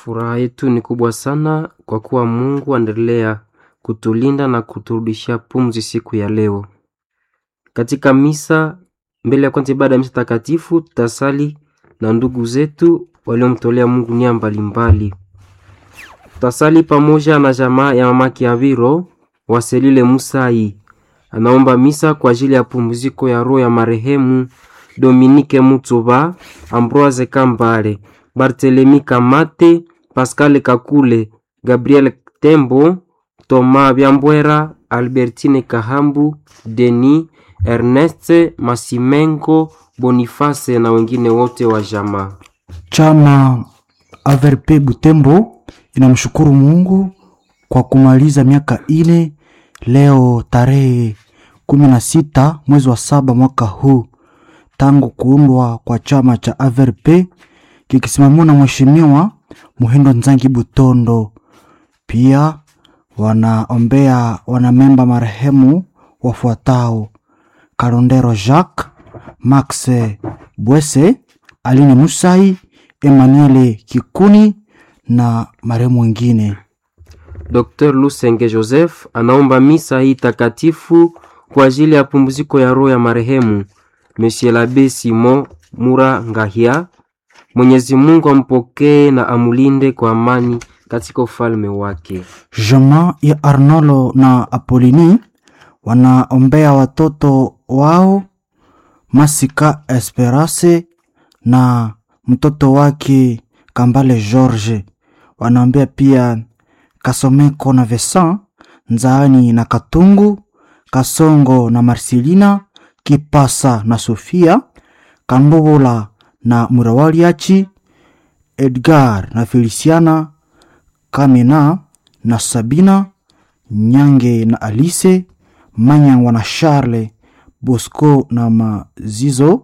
Furaha yetu ni kubwa sana kwa kuwa Mungu aendelea kutulinda na kuturudishia pumzi siku ya leo. Katika misa, mbele ya kwanza ibada ya misa takatifu, tutasali na ndugu zetu waliomtolea Mungu nia mbalimbali. Tutasali pamoja na jamaa ya mama Kiaviro Waselile Musai, anaomba misa kwa ajili ya pumziko ya roho ya marehemu Dominike Mutsuba, Ambroise Kambale, Barthelemy Kamate, Pascal Kakule, Gabriel Tembo, Thomas Byambwera, Albertine Kahambu, Denis Ernest Masimengo, Boniface na wengine wote wa jamaa. Chama Averpe Butembo inamshukuru Mungu kwa kumaliza miaka ine leo tarehe kumi na sita mwezi wa saba mwaka huu tangu kuundwa kwa chama cha AVRP kikisimamiwa na Mheshimiwa Muhindo Nzangi Butondo. Pia wanaombea wanamemba marehemu wafuatao: Karondero Jacques, Max Bwese, Aline Musai, Emmanuel Kikuni na marehemu wengine. Dr. Lusenge Joseph anaomba misa hii takatifu kwa ajili ya pumziko ya roho ya marehemu Monsieur l'Abbé Simon Mura Ngahia. Mwenyezi Mungu ampokee na amulinde kwa amani katika ufalme wake. Jamaa ya Arnolo na Apolini wanaombea watoto wao Masika Esperance na mtoto wake Kambale George. Wanaombea pia Kasomeko na Vesan, Nzaani na Katungu, Kasongo na Marcelina, Kipasa na Sofia, Kambobola na Murawaliachi, Edgar na Feliciana, Kamena na Sabina, Nyange na Alice, Manyangwa na Charles, Bosco na Mazizo,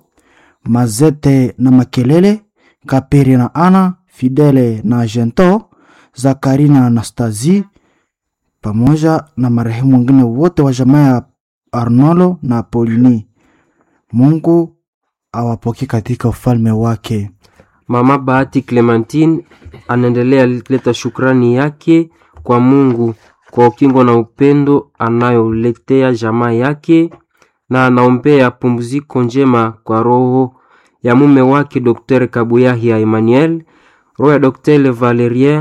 Mazete na Makelele, Kaperi na Ana, Fidele na Gento, Zakari na Anastazi pamoja na marehemu wengine wote wa jamaa ya Arnolo na Polini. Mungu awapokee katika ufalme wake. Mama Bahati Clementine anaendelea kuleta shukrani yake kwa Mungu kwa ukingo na upendo anayoletea jamaa yake, na anaombea pumziko njema kwa roho ya mume wake Dr. Kabuyahia Emmanuel, roho ya Dr. Valerien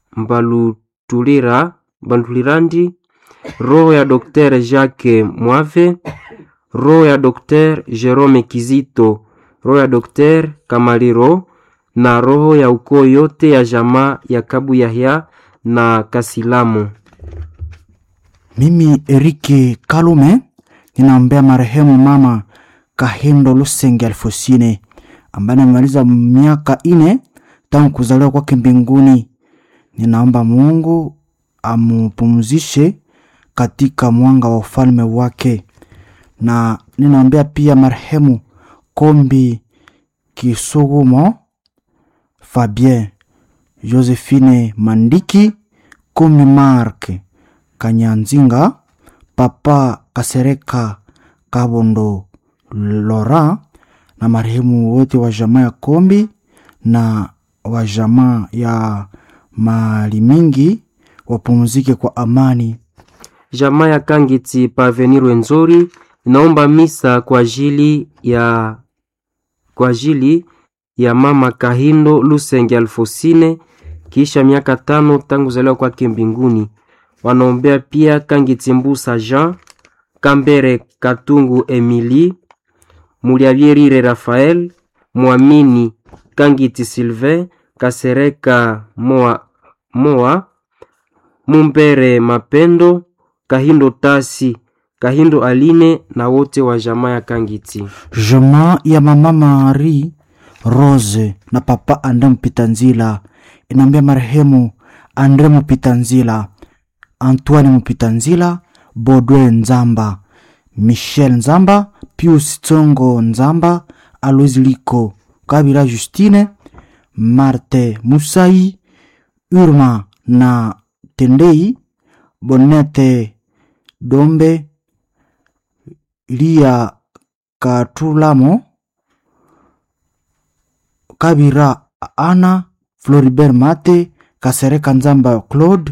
Mbalutulira Mbalutulirandi, roho ya Dr. Jacques Mwave, roho ya Dr. Jerome Kizito, roho ya Dr. Kamaliro na roho ya ukoo yote ya jamaa ya Kabu Yahya na Kasilamu. Mimi Erike Kalume ninaombea marehemu mama Kahindo Lusenge Alfosine ambaye amemaliza miaka ine tangu kuzaliwa kwake mbinguni. Ninaomba Mungu amupumzishe katika mwanga wa ufalme wake, na ninaombea pia marehemu Kombi Kisugumo Fabien, Josephine Mandiki, Kombi Mark Kanyanzinga, Papa Kasereka Kabondo Lora na marehemu wote wa jamaa ya Kombi na wa jamaa ya mali mingi wapumzike kwa amani. Jamaa ya Kangiti Parvenir Wenzori inaomba misa kwa ajili ya kwa ajili ya mama Kahindo Lusenge Alfosine kisha miaka tano tangu zaliwa kwake mbinguni. Wanaombea pia Kangiti Mbusa Jean Kambere Katungu Emily Muliavyerire Rafael Mwamini Kangiti Sylvain Kasereka Moa, Moa Mumbere Mapendo Kahindo Tasi Kahindo Aline na wote wa jamaa ya Kangiti. Jamaa ya mama Mari Rose na papa Andre Mpitanzila inaambia marehemu Andre Mpitanzila, Antoine Mpitanzila, Bodwe Nzamba, Michel Nzamba, Pius Tsongo Nzamba, Alois Liko, Kabila Justine, Marte Musai, Urma na Tendei, Bonete Dombe, Lia Katulamo, Kabira Ana, Floribert Mate Kasereka Nzamba Claude,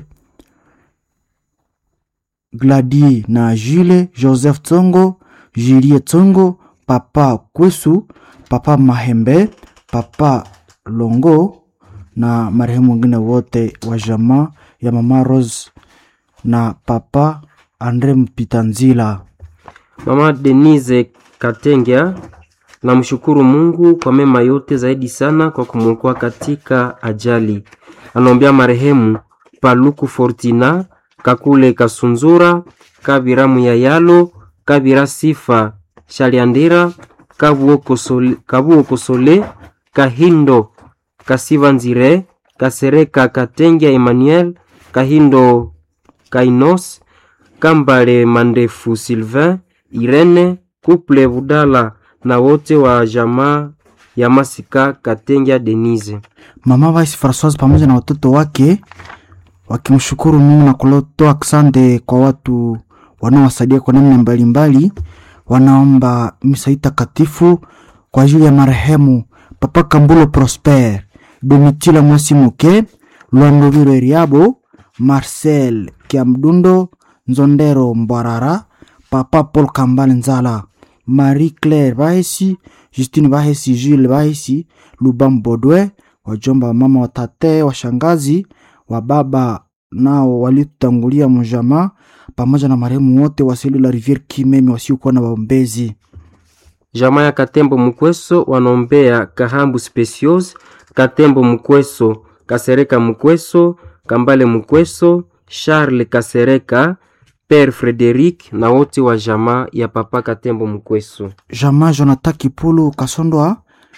Gladie na Jule, Joseph Tsongo, Julie Tsongo, Papa Kwesu, Papa Mahembe, Papa Longo na marehemu wengine wote wa jamaa ya Mama Rose na Papa Andre Mpitanzila. Mama Denise Katengya namshukuru Mungu kwa mema yote, zaidi sana kwa kumwokoa katika ajali. Anaombea marehemu Paluku Fortina, Kakule Kasunzura, Kabira Muyayalo, Kabira Sifa Shaliandira, Kabuo Kosole, Kabuo Kosole, Kahindo Kasiva Nzire, Kasereka Katengya Emmanuel, Kahindo Kainos, Kambale Mandefu Sylvain, Irene Couple Budala na wote wa jamaa ya Masika Katengya Denise. Mama Vice Francoise pamoja na watoto wake wakimshukuru Mungu na kutoa asante kwa watu wanaowasaidia kwa namna mbalimbali. Wanaomba misa hii takatifu kwa ajili ya marehemu Papa Kambulo Prosper, Domitila Mwasimuke, Lwandoviro Eriabo, Marcel Kiamdundo, Nzondero Mbwarara, Papa Paul Kambale Nzala, Marie Claire Bahesi, Justine Bahesi, Jules Bahesi, Lubam Bodwe, wajomba wa mama, watate, washangazi, wa baba nao walitutangulia mjamaa, pamoja na marehemu wote wa seli la Riviere Kimeme wasiokuwa na waombezi. Jamaa ya Katembo Mukweso wanaombea Kahambu Specios, Katembo Mukweso, Kasereka Mukweso, Kambale Mukweso, Charles Kasereka, Père Frederic na wote wa jamaa ya Papa Katembo Mukweso. Jamaa Jonathan Kipulu Kasondwa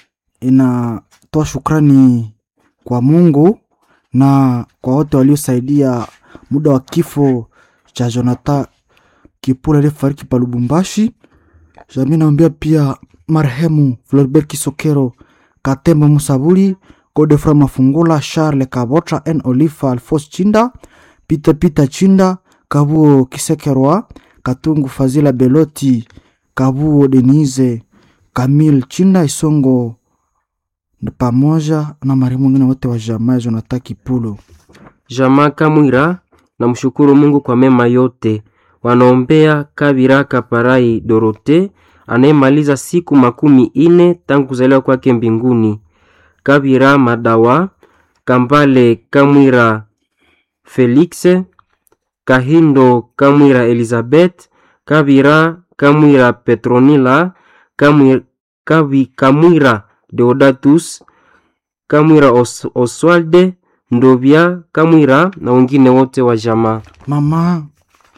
inatoa shukrani kwa Mungu na kwa wote waliosaidia muda wa kifo cha Jonathan Kipulu aliyefariki pa Lubumbashi. Jamii naombea pia marehemu Floribert Kisokero, Katembo Musabuli, Godefroy Mafungula, Charles Kabotra, N Olifa, Alphonse Chinda, Peter Peter Chinda, Kabuo Kisekerwa, Katungu Fazila Beloti, Kabuo Denise, Kamil Chinda Isongo na pamoja na marehemu wengine wote wa jamaa ya Jonathan Kipulu. Jamaa Kamwira na mshukuru Mungu kwa mema yote. Wanaombea Kabira Kaparai Dorote anayemaliza siku makumi ine tangu kuzaliwa kwake mbinguni. Kabira Madawa, Kambale Kamwira Felix, Kahindo Kamwira Elizabeth, Kabira Kamwira Petronila, Kamwira, Kabi, Kamwira Deodatus, Kamwira Os, Oswalde Ndovya Kamwira na wengine wote wa jamaa. Mama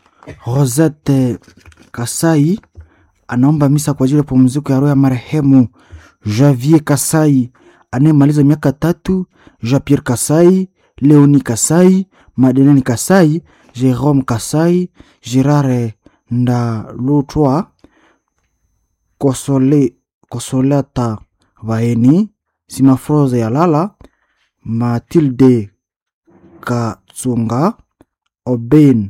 Rosette Kasai anaomba misa kwa ajili ya pumziko ya roho ya marehemu Javier Kasai anayemaliza miaka tatu, Jean Pierre Kasai, Leoni Kasai, Madeleine Kasai, Jerome Kasai, Gerard Ndalutwa, Kosole, Kosolata Vaeni, Simafroze Yalala, Matilde Katsunga, Oben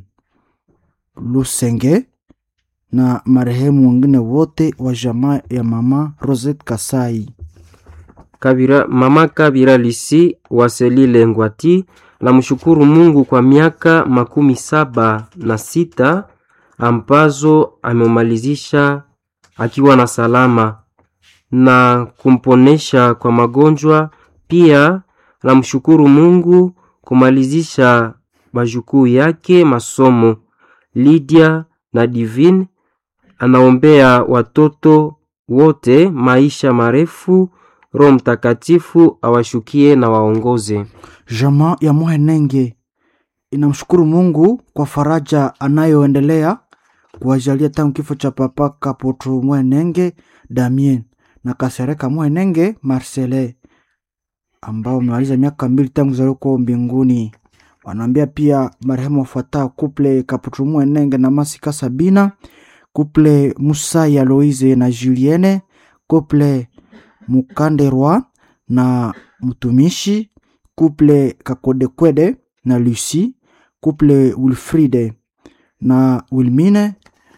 Lusenge na marehemu wengine wote wa jamaa ya mama Rosette Kasai. Kabira, mama Kabira Lisi Waselile Ngwati na mshukuru Mungu kwa miaka makumi saba na sita ambazo amemalizisha akiwa na salama na kumponesha kwa magonjwa. Pia namshukuru Mungu kumalizisha majukuu yake masomo. Lydia na Divine anaombea watoto wote maisha marefu, Roho Mtakatifu awashukie na waongoze. Jamaa ya Muhenenge inamshukuru Mungu kwa faraja anayoendelea kuwajalia tangu kifo cha papa Kapoto Muhenenge Damien na Kasereka Muhenenge Marcele ambao wamemaliza miaka mbili tangu kuzaliwa kwao mbinguni. Wanaambia pia marehemu wafuatao kuple Kaputu Muhenenge na Masika Sabina, kuple Musai Aloise na Julienne, kuple Mukanderwa na mtumishi, kuple Kakodekwede na Lucy, kuple Wilfride na Wilmine,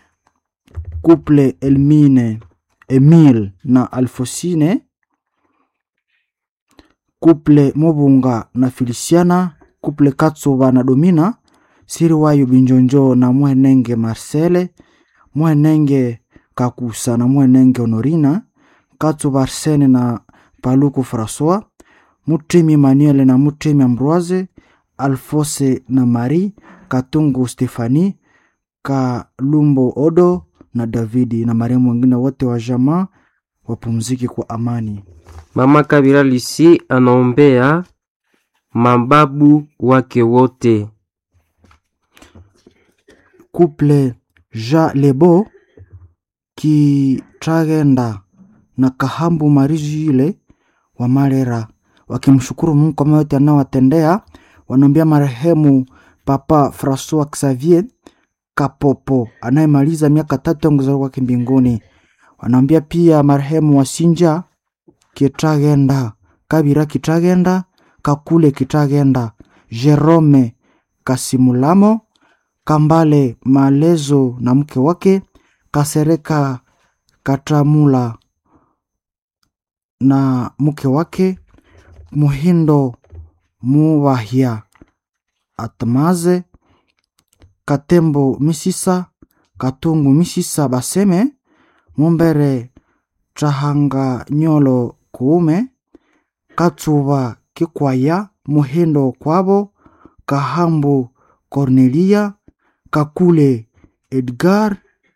kuple Elmine Emile na Alfosine, kuple Mobunga na Feliciana kuple katsuva na domina siri wayo binjonjo na mwenenge marcele mwenenge kakusa na mwenenge honorina katsuva arsene na paluku françois mutrimi manuel na mutrimi ambroise alfose na marie katungu stefani kalumbo odo na davidi na marehemu wengine wote wa jamaa wapumziki kwa amani Mama Kabira Lisi anaombea mababu wake wote. couple ja lebo kitragenda na kahambu marijile wa marera wakimshukuru mungu kwa mema yote anaowatendea wanaombea marehemu papa francois xavier kapopo anayemaliza miaka tatu ya kuzaliwa kwake mbinguni wanaombea pia marehemu wasinja kitragenda kabira kitragenda kakule kitragenda jerome kasimulamo kambale malezo na mke wake kasereka katramula na mke wake muhindo muvahya atmaze katembo misisa katungu misisa baseme mumbere trahanga nyolo kuume katsuva kikwaya muhindo kwavo kahambu cornelia kakule edgar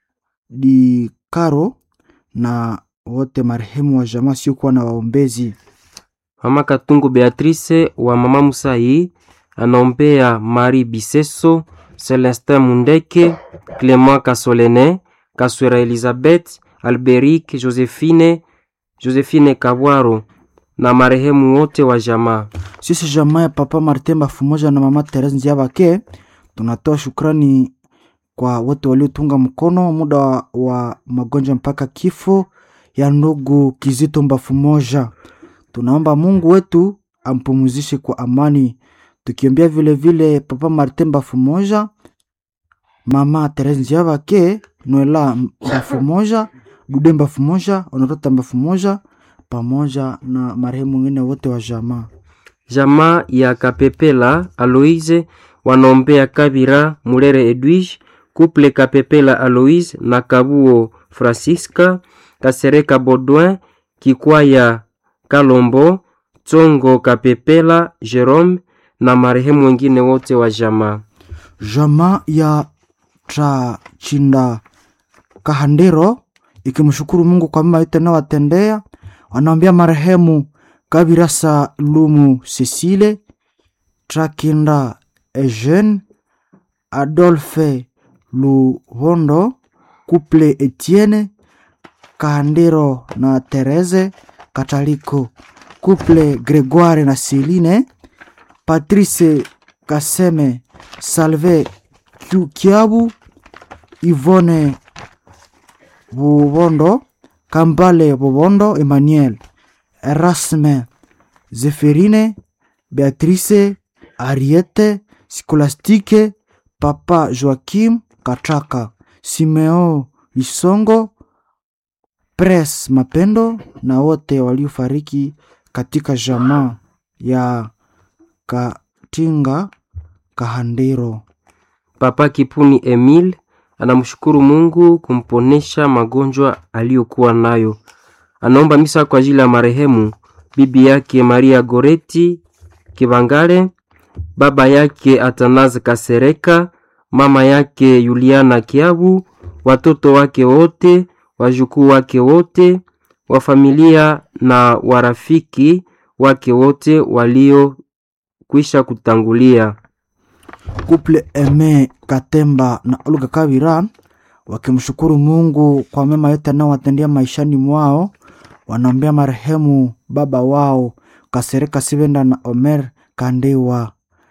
di caro na wote marehemu wa jamaa siokuwa na waombezi Mama Katungu Beatrice wa Mama Musai anaombea Marie Biseso, Celestin Mundeke, Clement Kasolene, Kaswera Elizabeth, Alberic, Josephine, Josephine Kabwaro na marehemu wote wa jamaa. sisi jamaa ya papa martin bafumoja na mama terese nziabake tunatoa shukrani kwa wote waliotunga mkono muda wa, wa magonjwa mpaka kifo ya ndugu kizito mbafumoja tunaomba mungu wetu ampumuzishe kwa amani tukiombea vile vile papa martin bafumoja mama terese nziabake noela mbafumoja dude mbafumoja onatota mbafumoja pamoja na marehemu wengine wote wa jamaa Jamaa ya Kapepela Aloise wanaombea Kabira Mulere Edwige, Couple Kapepela Aloise na Kabuo Francisca, Kasereka Baudouin, Kikwaya Kalombo, Tsongo Kapepela Jerome na marehemu wengine wote wa jamaa. jamaa ya Trachinda Kahandiro ikimshukuru Mungu kwa mema yote anayowatendea. Wanaombea marehemu Kabirasa Lumu Cecile, Trakinda Eugene, Adolphe Luhondo, Couple Etienne Kahandiro na Therese Kataliko, Couple Gregoire na Celine, Patrice Kaseme, Salve Kiu- Kiabu, Yvonne Bubondo, Kambale Bubondo, Emmanuel, Erasme, Zeferine, Beatrice, Ariete, Scolastique, Papa Joachim Katraka, Simeo Lisongo, Pres Mapendo na wote waliofariki katika jamaa ya Katinga Kahandiro. Papa Kipuni Emile anamshukuru Mungu kumponesha magonjwa aliyokuwa nayo. Anaomba misa kwa ajili ya marehemu bibi yake Maria Goreti Kibangale, baba yake Atanaze Kasereka, mama yake Yuliana Kiabu, watoto wake wote, wajukuu wake wote, wa familia na warafiki wake wote waliokwisha kutangulia. Couple Eme Katemba na Olga Kabira wakimshukuru Mungu kwa mema yote anaowatendea maishani mwao. Wanaombea marehemu baba wao Kasereka Sibenda na Omer Kandewa.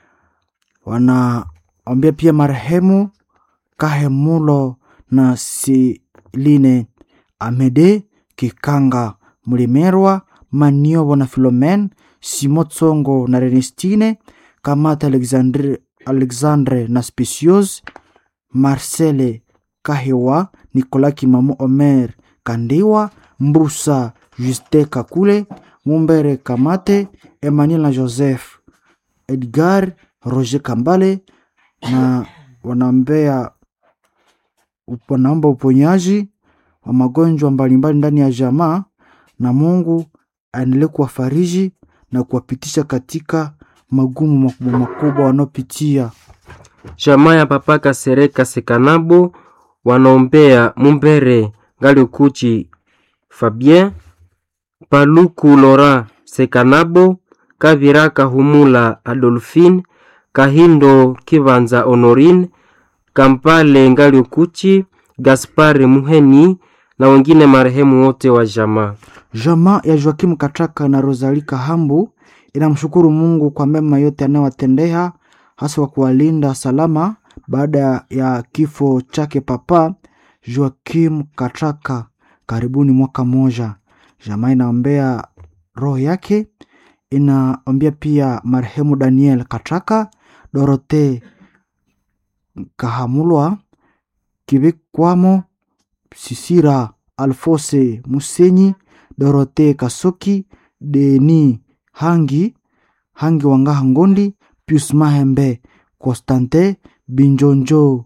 Wanaombea pia marehemu Kahemulo na Siline Amede Kikanga Mlimerwa Maniobo na Filomen Simo Tsongo na Renestine Kamata Alexandre, Alexandre na Specios Marcele Kahewa Nicolas Kimamu Omer Kandiwa Mbusa Juste Kakule Mumbere Kamate Emmanuel na Joseph Edgar Roger Kambale na wanaombea wanaomba uponyaji wa magonjwa mbalimbali ndani ya jamaa, na Mungu aendelee kuwafariji na kuwapitisha katika magumu makubwa makubwa wanaopitia. Jamaa ya papa Kasereka Sekanabo wanaombea Mumbere Ngaliokuchi Fabien Paluku Lora Sekanabo Kavira Kahumula Adolphine Kahindo Kivanza Honorine Kampale Ngaliokuchi Gaspari Muheni na wengine marehemu wote wa jamaa. Jamaa ya Joakimu Katraka na Rosali Kahambu inamshukuru Mungu kwa mema yote anayowatendea hasa kwa kuwalinda salama baada ya kifo chake papa Joakim Katraka karibuni mwaka mmoja. Jamaa inaombea roho yake, inaombea pia marehemu Daniel Katraka, Dorote Kahamulwa, Kibikwamo, Sisira Alfose Musenyi, Dorote Kasoki, Deni Hangi Hangi Wangaha Ngondi, Pius Mahembe, Constantin Binjonjo,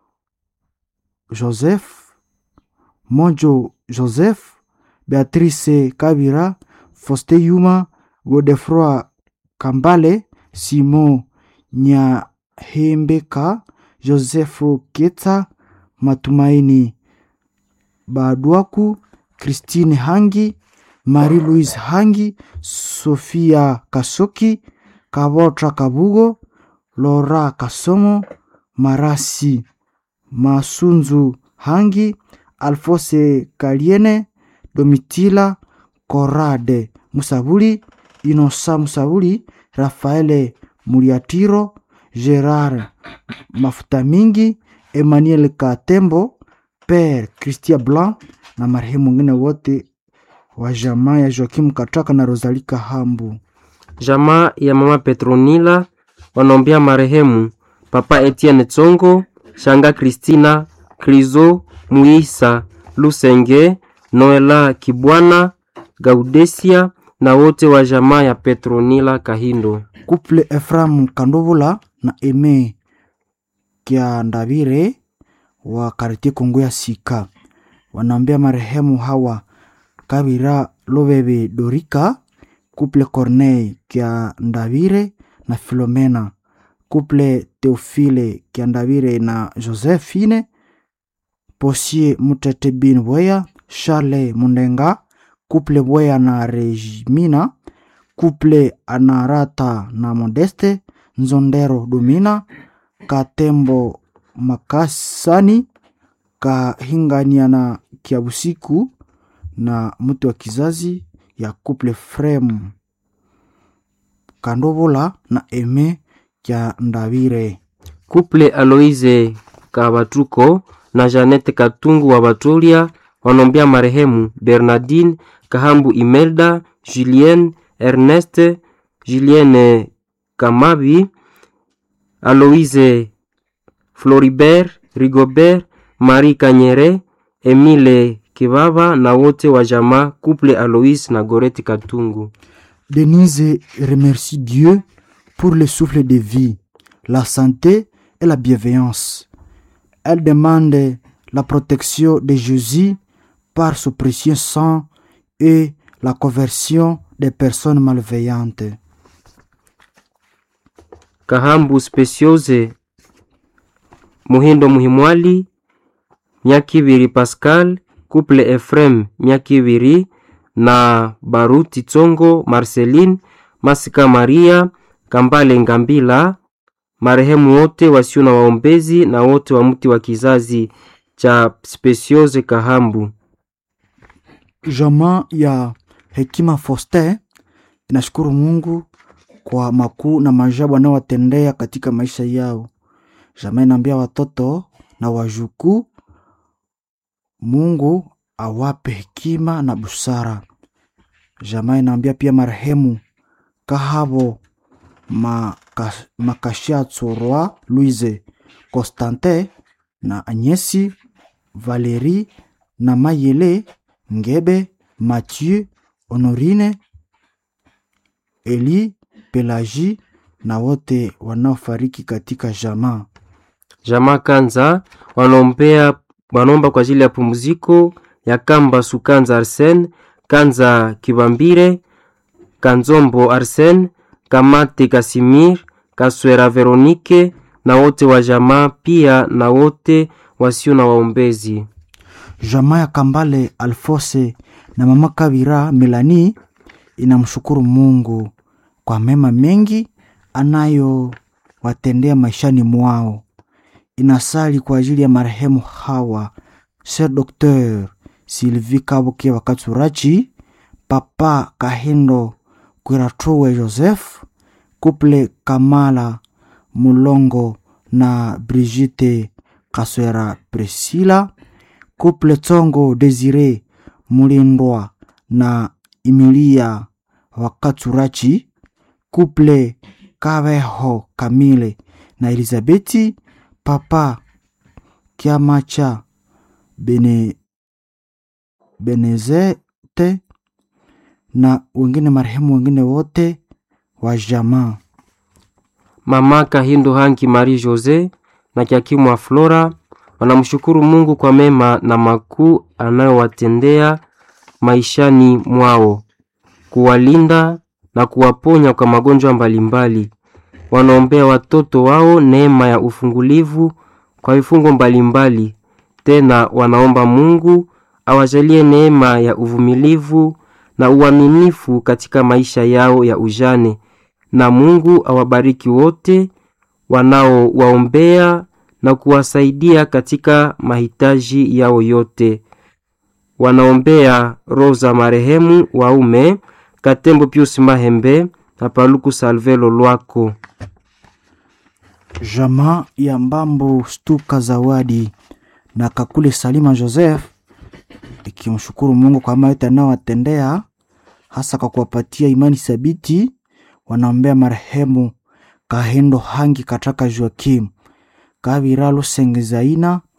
Joseph Mojo Joseph, Beatrice Kabira, Foste Yuma, Godefroi Kambale, Simon Nyahembeka, Joseph Keta, Matumaini Badwaku, Christine Hangi, Marie-Louise Hangi, Sofia Kasoki, Kabotra Kabugo, Lora Kasomo, Marasi Masunzu Hangi, Alfose Kaliene, Domitila Korade Musabuli, Inosa Musabuli, Rafaele Muriatiro, Gerard Mafuta Mingi, Emmanuel Katembo, Père Christian Blanc na marehemu wengine wote wa jamaa ya Joakim Katraka na Rosalie Kahambu. Jamaa ya mama Petronila wanaombea marehemu papa Etienne Tsongo, shanga Kristina Krizo Muisa Lusenge, Noela Kibwana, Gaudesia na wote wa jamaa ya Petronila Kahindo. Couple Ephraim Kandovula na Eme Kiandavire wa Kartie Kongo ya Sika wanaombea marehemu hawa Kabira Lobebe Dorika, Couple Corneille Kiandavire na Filomena, Couple Theophile Kiandavire na Josephine, Posier Mutete Bin Bweya, Charles Mundenga, Couple Bweya na Regimina, Couple Anarata na Modeste, Nzondero Domina, Katembo Makasani, Kahingania na Kiabusiku na mtu wa kizazi ya Couple Frem Kandovola na Eme Kya Ndavire. Kuple Aloise Kabatuko na Janete Katungu wa Batolia wanaombea marehemu Bernardine Kahambu Imelda, Julien Ernest, Julienne Kamabi, Aloise Floribert, Rigobert, Marie Kanyere, Emile Kibaba na wote wa jamaa Couple Aloise na Goreti Katungu. Denise remercie Dieu pour le souffle de vie, la santé et la bienveillance. Elle demande la protection de Jésus par son précieux sang et la conversion des personnes malveillantes. Kahambu Speciose Muhindo Muhimwali Myakibiri Pascal Couple Efrem Myakibiri na Baruti Tsongo Marceline Masika Maria Kambale Ngambila marehemu wote wasio na waombezi na wote wa mti wa kizazi cha Speciose Kahambu. Jamaa ya Hekima Foster inashukuru Mungu kwa makuu na maajabu anayowatendea katika maisha yao. Jamaa inaambia watoto na wajukuu, Mungu awape hekima na busara. Jamaa inaambia pia marehemu Kahabo Maka- Makashatsorwa Louise Constantin na Agnesi Valerie na Mayele Ngebe Mathieu Honorine Eli Pelagie na wote wanaofariki katika jamaa. Jamaa Kanza wanaombea wanaomba kwa ajili ya pumziko ya Kamba Sukanza Arsen, Kanza Kibambire, Kanzombo Arsen, Kamate Kasimir, Kaswera Veronike na wote wa jamaa, pia na wote wasio na waombezi. Jamaa ya Kambale Alfose na mama Kabira Melani inamshukuru Mungu kwa mema mengi anayowatendea maishani mwao. Inasali kwa ajili ya marehemu hawa Sir Dr. Sylvie Kabuke Wakaturachi, Papa Kahindo Kwiratuwe Joseph, Couple Kamala Mulongo na Brigitte Kaswera Priscilla, Couple Tsongo Desire Mulindwa na Emilia Wakaturachi, Couple Kabeho Kamile na Elizabeti, Papa Kiamacha Bene, Benezete na wengine marehemu wengine wote wa jamaa. Mama Kahindo Hanki Marie Jose na Kiakimwa Flora wanamshukuru Mungu kwa mema na makuu anayowatendea maishani mwao, kuwalinda na kuwaponya kwa magonjwa mbalimbali. Wanaombea watoto wao neema ya ufungulivu kwa vifungo mbalimbali. Tena wanaomba Mungu awajalie neema ya uvumilivu na uaminifu katika maisha yao ya ujane, na Mungu awabariki wote wanaowaombea na kuwasaidia katika mahitaji yao yote. Wanaombea roho za marehemu waume Katembo Pius Mahembe na Paluku Salvelo Lwako. Jamaa ya Mbambo Stuka Zawadi na Kakule Salima Joseph ikimshukuru Mungu kwa mema yote anayowatendea hasa kwa kuwapatia imani thabiti. Wanaombea marehemu Kahendo Hangi Kataka Joakim Kabira Lusenge Zaina